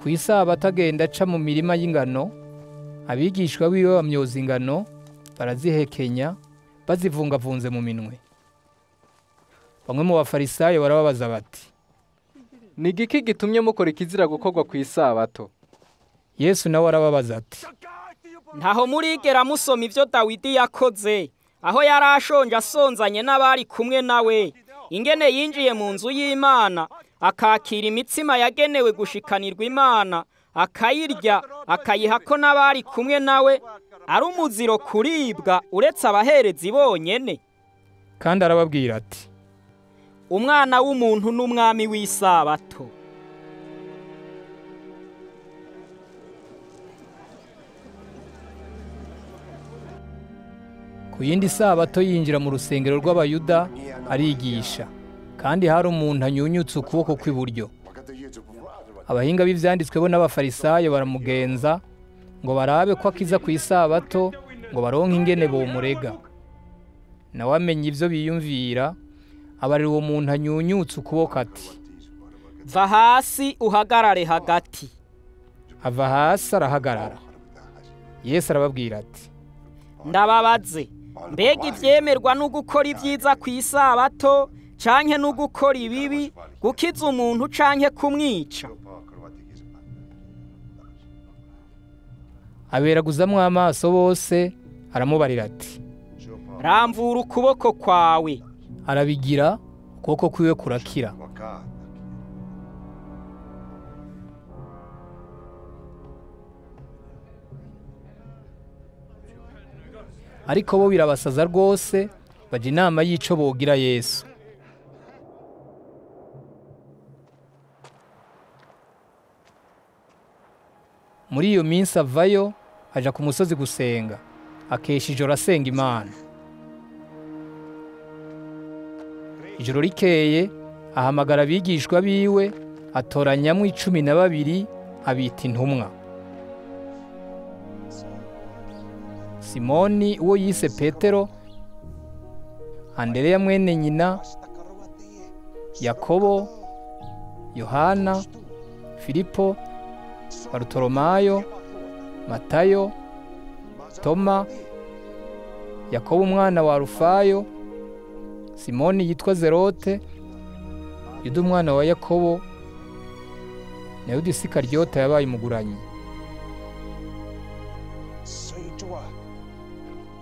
ku isabato agenda aca mu mirima y'ingano abigishwa biwe bamyoza ingano barazihekenya bazivungavunze mu minwe bamwe mu bafarisayo barababaza bati ni igiki gitumye mukora ikizira gukorwa ku isabato yesu nawe arababaza ati ntaho murigera musoma ibyo dawidi yakoze aho yari ashonje asonzanye n'abari kumwe nawe ingene yinjiye mu nzu y'imana akakira imitsima yagenewe gushikanirwa imana akayirya akayiha ko n'abari kumwe nawe ari umuziro kuribwa uretse abaherezi bonyene kandi arababwira ati umwana w'umuntu n'umwami w'isabato ku yindi sabato yinjira mu rusengero rw'abayuda arigisha kandi hari umuntu anyunyutse ukuboko kw'iburyo abahinga b'ivyanditswe bo n'abafarisayo baramugenza ngo barabe ko akiza ku isabato ngo baronke ingene bomurega nawe amenya ivyo biyumvira abarira uwo muntu anyunyutse ukuboko ati va hasi uhagarare hagati ava hasi arahagarara yesu arababwira ati ndababaze mbega ibyemerwa no gukora ibyiza ku isabato canke no gukora ibibi gukiza umuntu canke kumwica aberaguzamwo amaso bose aramubarira ati ramvura ukuboko kwawe arabigira ukuboko kwiwe kurakira ariko bo birabasaza rwose bajya inama y'ico bogira yesu muri iyo minsi avayo aja ku musozi gusenga akesha ijoro asenga imana ijoro rikeye ahamagara abigishwa biwe atoranyamwo icumi na babiri abita intumwa simoni uwo yise petero andereya mwene nyina yakobo yohana filipo barutoromayo matayo toma yakobo umwana wa rufayo simoni yitwa zerote yuda umwana wa yakobo na yuda isikaryota yabaye umuguranyi